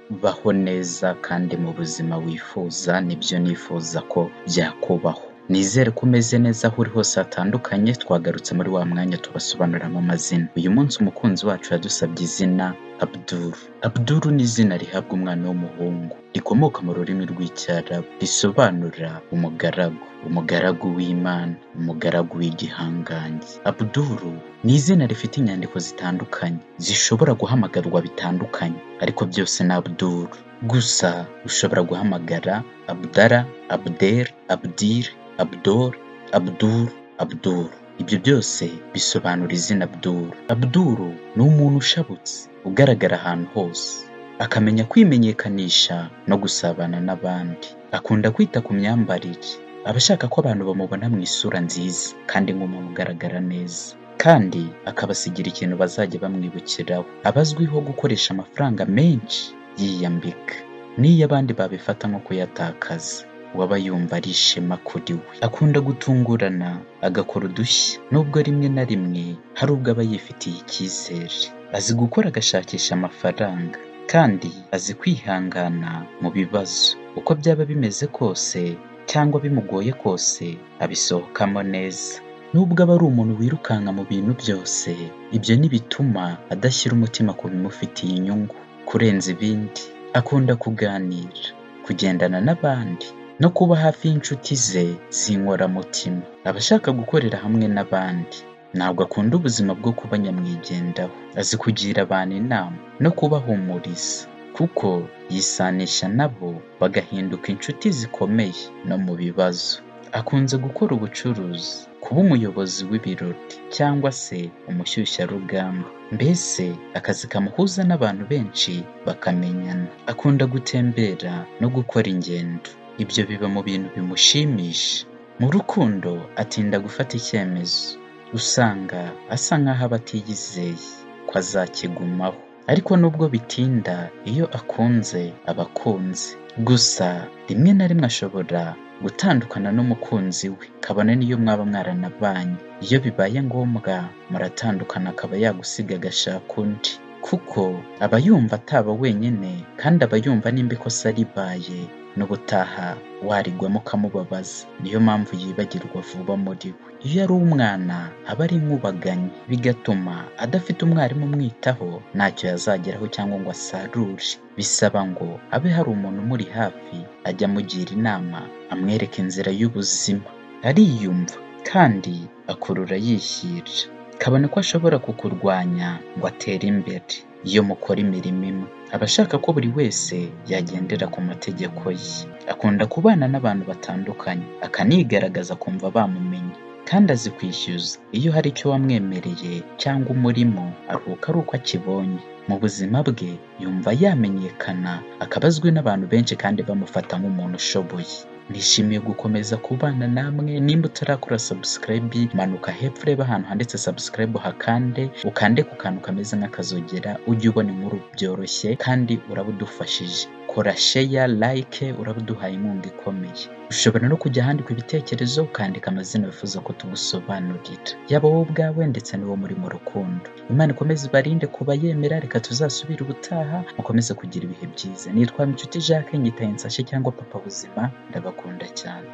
Baho neza kandi mu buzima wifuza nibyo nifuza ko byakubaho. Nizere ko umeze neza aho uri hose hatandukanye, twagarutse muri wa mwanya tubasobanuriramo amazina. Uyu munsi umukunzi wacu yadusabye izina Abdul. Abdul ni izina rihabwa umwana w'umuhungu, rikomoka mu rurimi rw'Icyarabu, risobanura umugaragu, umugaragu w'Imana, umugaragu w'igihangange. Abdul ni izina rifite inyandiko zitandukanye, zishobora guhamagarwa bitandukanye, ariko byose ni Abdul. Gusa ushobora guhamagara Abdallah, Abdel, Abdil, Abdol, Abdul, Abdul. Ibyo byose bisobanura izina Abdul. Abdul ni umuntu ushabutse, ugaragara ahantu hose, akamenya kwimenyekanisha no gusabana n'abandi. Akunda kwita ku myambarire, aba ashaka ko abantu bamubona mu isura nziza kandi nk'umuntu ugaragara neza, kandi akabasigira ikintu bazajya bamwibukiraho. Aba azwiho gukoresha amafaranga menshi yiyambika, n'iyo abandi babifata nko kuyatakaza we aba yumva ari ishema kuri we. Akunda gutungurana, agakora udushya, nubwo rimwe na rimwe hari ubwo aba yifitiye icyizere. Azi gukora agashakisha amafaranga, kandi azi kwihangana mu bibazo. Uko byaba bimeze kose cyangwa bimugoye kose, abisohokamo neza. Nubwo aba ari umuntu wirukanka mu bintu byose, ibyo ntibituma adashyira umutima ku bimufitiye inyungu. Kurenza ibindi, akunda kuganira, kugendana n'abandi, no kuba hafi y'inshuti ze z'inkoramutima. Aba ashaka gukorera hamwe n'abandi, ntabwo akunda ubuzima bwo kuba nyamwigendaho. Azi kugira abantu inama no kubahumuriza, kuko yisanisha nabo bagahinduka inshuti zikomeye no mu bibazo. Akunze gukora ubucuruzi, kuba umuyobozi w'ibirori cyangwa se umushyushyarugamba, mbese akazi kamuhuza n'abantu benshi bakamenyana. Akunda gutembera no gukora ingendo, ibyo biba mu bintu bimushimisha. Mu rukundo atinda gufata icyemezo, usanga asa nk'aho aba atiyizeye ko azakigumaho, ariko nubwo bitinda iyo akunze aba akunze. Gusa rimwe na rimwe ashobora gutandukana n'umukunzi we, kabone n'iyo mwaba mwaranabanye. Iyo bibaye ngombwa muratandukana akaba yagusiga agashaka undi, kuko aba yumva ataba wenyine kandi aba yumva nimba ikosa ribaye n'ubutaha warigwamo ukamubabaza, niyo mpamvu yibagirwa vuba muri we. Iyo ari umwana aba ari inkubaganyi, bigatuma adafite umwarimu umwitaho ntacyo yazageraho cyangwa ngo asarure. Bisaba ngo abe hari umuntu umuri hafi, ajya amugira inama, amwereka inzira y'ubuzima. Ariyumva kandi akurura yishyira, kabone ko ashobora kukurwanya ngo atere imbere. Iyo mukora imirimo imwe, aba ashaka ko buri wese yagendera ku mategeko ye. Akunda kubana n'abantu batandukanye, akanigaragaza akumva bamumenye, kandi azi kwishyuza. Iyo hari icyo wamwemereye cyangwa umurimo, aruhuka ari uko akibonye. Mu buzima bwe yumva yamenyekana, akaba azwi n'abantu benshi kandi bamufata nk'umuntu ushoboye. Nishimiye gukomeza kubana namwe, nimba utarakora sabusikarayibe manuka hepfo urebe ahantu handitse sabusikarayibe uhakande, ukande ku kantu kameze nk'akazogera ujye ubona inkuru byoroshye kandi uraba udufashije. Kora sheya, layike, uraba uduhaye inkunga ikomeye. Ushobora no kujya ahandikwa ibitekerezo ukandika amazina wifuza ko tugusobanurira, yaba wowe ubwawe ndetse n'uwo muri mu rukundo. Imana ikomeze ibarinde kuba yemera, reka tuzasubire ubutaha, mukomeze kugira ibihe byiza. Nitwa Inshuti Jacques, nyitaye Nsashe cyangwa Papa Buzima, ndabakunda cyane.